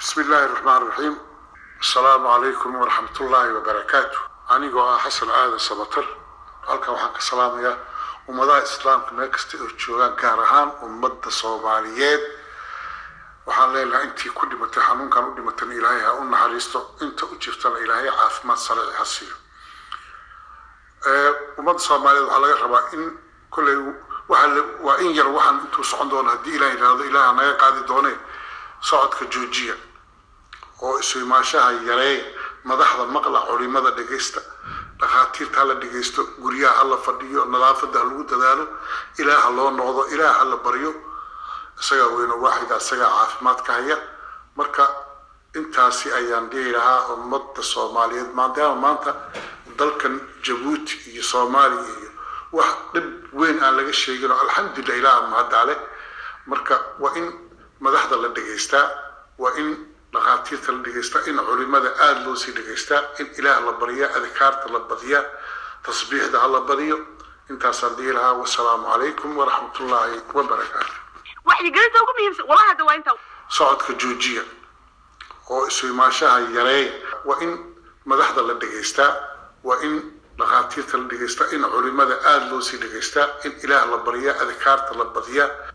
bismi illaahi raxmaan raxiim asalaamu calaykum waraxmatullaahi wabarakaatu anigoo ah xasan aadan sabatar halkan waxaan ka salaamayaa ummadaha islaamka meel kasta oo joogaan gaar ahaan ummadda soomaaliyeed waxaan leenahay intii ku dhimatay xanuunkan u dhimatana ilaahay ha u naxariisto inta u jirtana ilaahay caafimaad sariici ha siiyo ummadda soomaaliyeed waxaa laga rabaa in kolley waa in yar waxaan intuu socon doono haddii ilaah yidhaahdo ilaah naga qaadi doone socodka joojiya oo isu imaashaha yareeya madaxda maqla culimada dhegaysta dhakhaatiirta hala dhegaysto guryaha hala fadhiyo nadaafadda ha lagu dadaalo ilaah ha loo noqdo ilaah ha la baryo isagaa weyno waaxida isagaa caafimaadka haya marka intaasi ayaan dhihi lahaa ummadda soomaaliyeed maadaama maanta dalkan jabuuti iyo soomaaliya iyo wax dhib weyn aan laga sheegin oo alxamdulillah ilaah mahadale marka waa in madaxda la dhegaystaa waa in dhakhaatiirta la dhegaystaa in culimada aada loo sii dhegaystaa in ilaah la baryaa adkaarta la badiyaa tasbiixda ha la badiyo intaasaan dhihi lahaa wasalaamu calaykum waraxmatullaahi wabarakaatu waxyigelinta ugu muhiimsan walahi hadda waa inta socodka joojiya oo isu imaashaha yareeya waa in madaxda la dhegaystaa waa in dhakhaatiirta la dhegaystaa in culimada aada loo sii dhegaystaa in ilaah la baryaa adkaarta la badiyaa